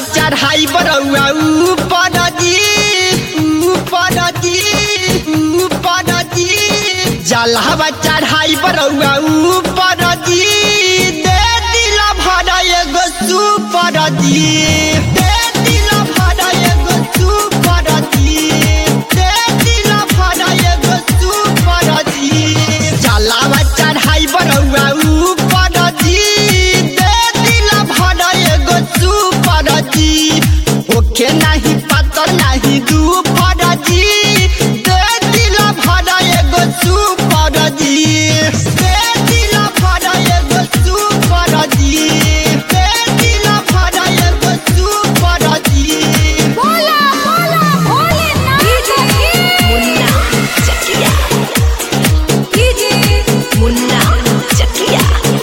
चढ़ाई बरौआ ऊपर जी ऊपर जी ऊपर जी जलहवा चढ़ाई बरौआ ऊपर जी दे दिल भर एगो सुपर जी दे दिल भर एगो सुपर जी दे दिल भर एगो सुपर जी जलहवा चढ़ाई बरौआ ऊपर जी दे दिल भर एगो सुपर जी ओके नहीं पता नहीं दुपर जी दे दिल भर एगो सुपर जी दे दिल भर एगो सुपर जी दे दिल भर एगो सुपर जी बोला बोला भोलेनाथ मुन्ना चकिया कीजिए मुन्ना चकिया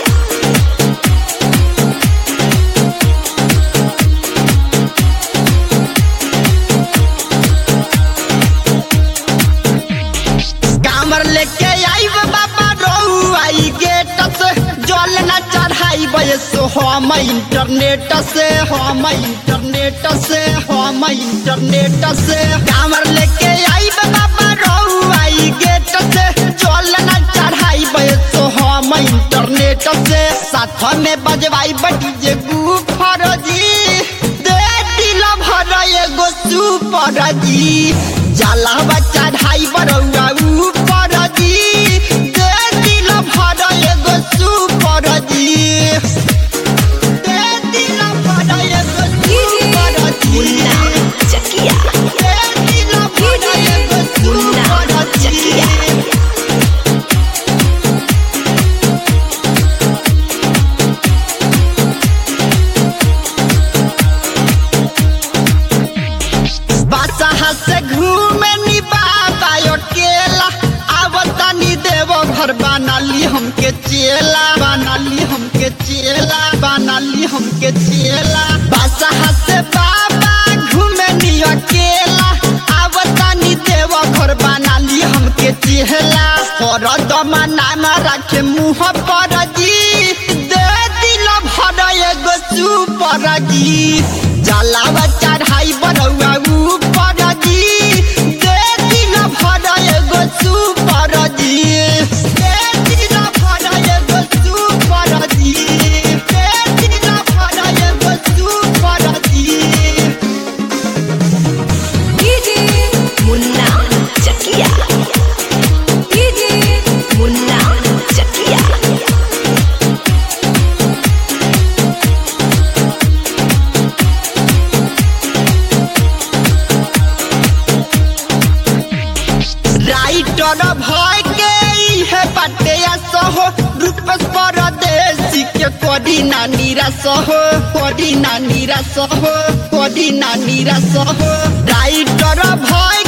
कामर लेके आई बाबा रहू आई गेट से जल न चढ़ाई बयसो हम इंटरनेट से हम इंटरनेट से हम इंटरनेट से कामर लेके आई बाबा रहू आई गेट से जल न चढ़ाई बयसो हम इंटरनेट से साथ में बजवाई बटी जे गुफर जी दे दिल भर एगो सुपर जी जलवा चढ़ाई बरौआ ऊपर जी दे दिल भर एगो सुपर जी दे दिल भर एगो सुपर जी मुन्ना चकिया दे दिल भर एगो मुन्ना सुपर चकिया जी बादशाह से घूमे नी बाबा अकेला आवता नी देव घर बनाली हमके चेला बनाली हमके चेला बनाली हमके चेला बादशाह से बाबा घूमे नी अकेला आवता नी देव घर बनाली हमके चेला और दमना में रखे मुँह पर जी दे दिल भर एगो सुपर जी जलावा चढ़ाई बरौआ ऊपर जी दे दिल भर एगो सुपर जी दे दिल भर एगो सुपर जी दे दिल भर एगो सुपर जी कीजिए मुन्ना चकिया कीजिए मुन्ना चकिया राइटर भय के इहे बाटे सहो रूपस परदेसी के कोडी नानी रसहो कोडी नानी रसहो कोडी नानी रसहो राइटर भय